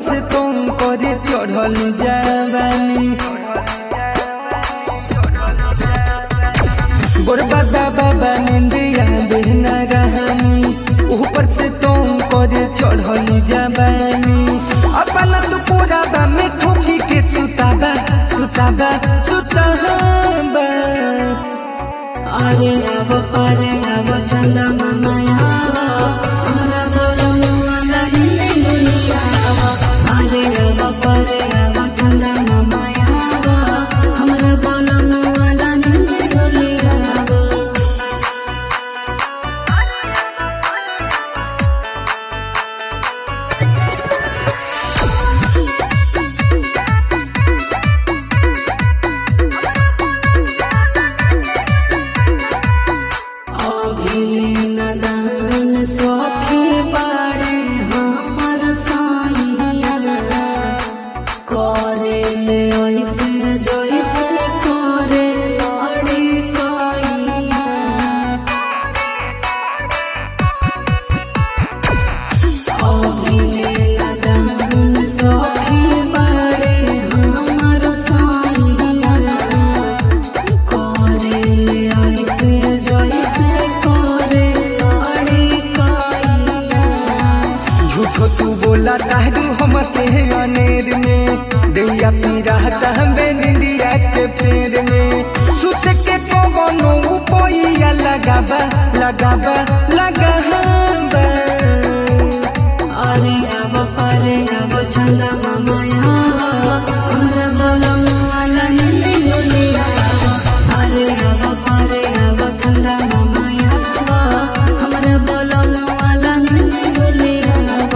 से तुम करे चढ़ल जवानी गोरबादा बाबा निंदिया बिना रहनी ऊपर से तुम करे चढ़ल जवानी अपना तो पूरा बा में ठोकी के सुताबा सुताबा सुताबा अरे अब अरे अब चंदा माया हमरा बोलमुआ नहीं दुनिया अरे अब अरे अब चंदा माया हमरा बोलमुआ नहीं दुनिया अभिनदन सखी बाड़े हमर साइया करे ले ऐसे जैसे करे लड़ी कैया अभिनदन सखी बाड़े हमर साइया करे ले ऐसे जैसे करे लड़ी कैया झूठो तू बोला तारू हम के अनेर में दैया पीरा तहबे निंदिया के फेर में सुत के कोनो उपोइया लगाबा लगाबा लगाबा अरे अब अरे अब चंदा माया हमरा बोलमुआ नहीं दुनिया अरे अब अरे अब चंदा माया हमरा बोलमुआ नहीं दुनिया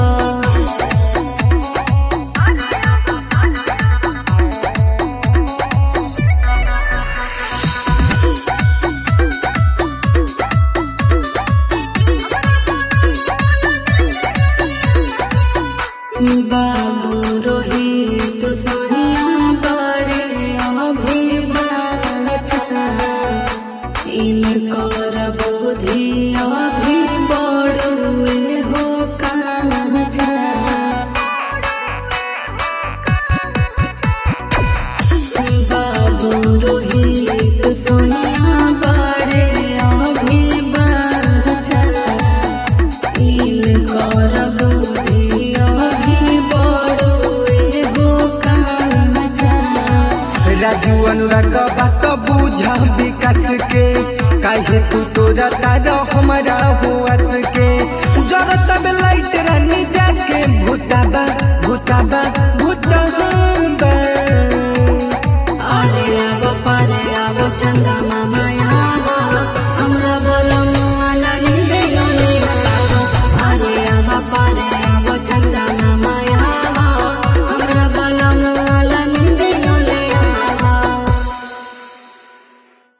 बाबू रोहित सोनिया बड़े अभिभाषा इनकर बुद्धि अभी बड़ुए हो काजा बाबू रोहित सोनिया बड़े अभिभाषा इनकर बुद्धि अभी बड़ुए हो काजा राजू अनुराग बात बुझा विकास के काहे तू तोरा तारा हमारा हुआस के जरा तब लाइट रानी जाके भूताबा भूताबा